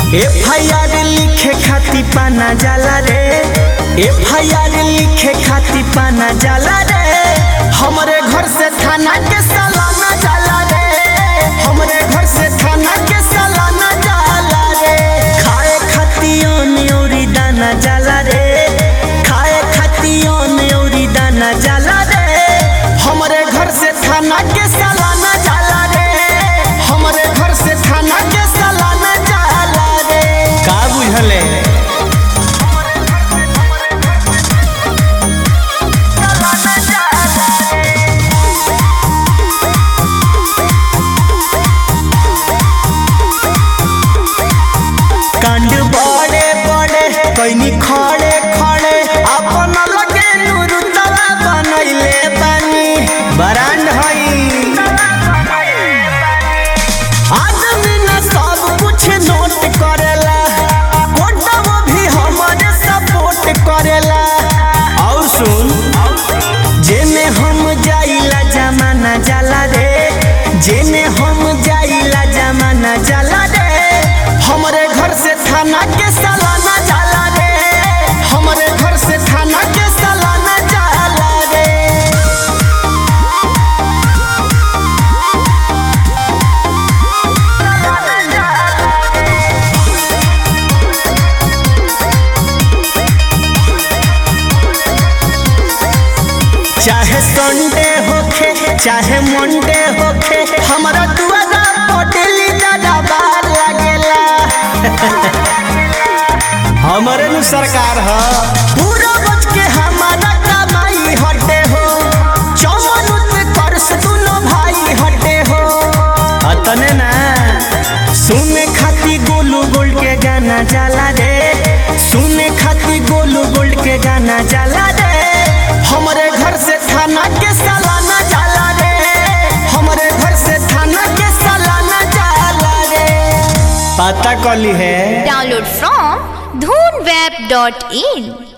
F I R लिखे खाती पाना जाला रे एफ आई आर लिखे खाती पाना जाला रे हमरे घर से थाना के सालाना जाला रे हमरे घर से थाना के सालाना जाला रे खाए खाती ओरी दाना जाला रे खाए खाती ओरी दाना जाला रे हमरे घर से थाना के सालाना जाला रे हमरे घर से थाना के सालाना जाला रे का बुझले कांड बड़े बड़े कैनी खड़े खड़े अपन लगे नुरुतवा बनैले बानी बरांड हई आदमी न सब कुछ नोट करेला कोटवा भी हमारे सपोर्ट करेला और सुन जेने हम जाइला जमाना जाला रे जेने हम जाइला जमाना जाला रे हमरे घर से थाना के सालाना जाला रे हमरे घर से थाना के सालाना जाला रे चाहे संडे होखे चाहे मंडे होखे हमारा दुआरा पटेली दादा बार लागेला हमारे नु सरकार ह पूरा बच के हमारा कमाई हटे हो चौवन पे कर्स दुनो भाई हटे हो अतने ना सुने खाती गोलू गोल्ड के गाना जाला रे सुने खाती गोलू गोल्ड के गाना जाला रे हमरे घर से थाना के सालाना जाला रे हमरे घर से थाना के सालाना जाला रे पता कली है Download from dhoonweb.in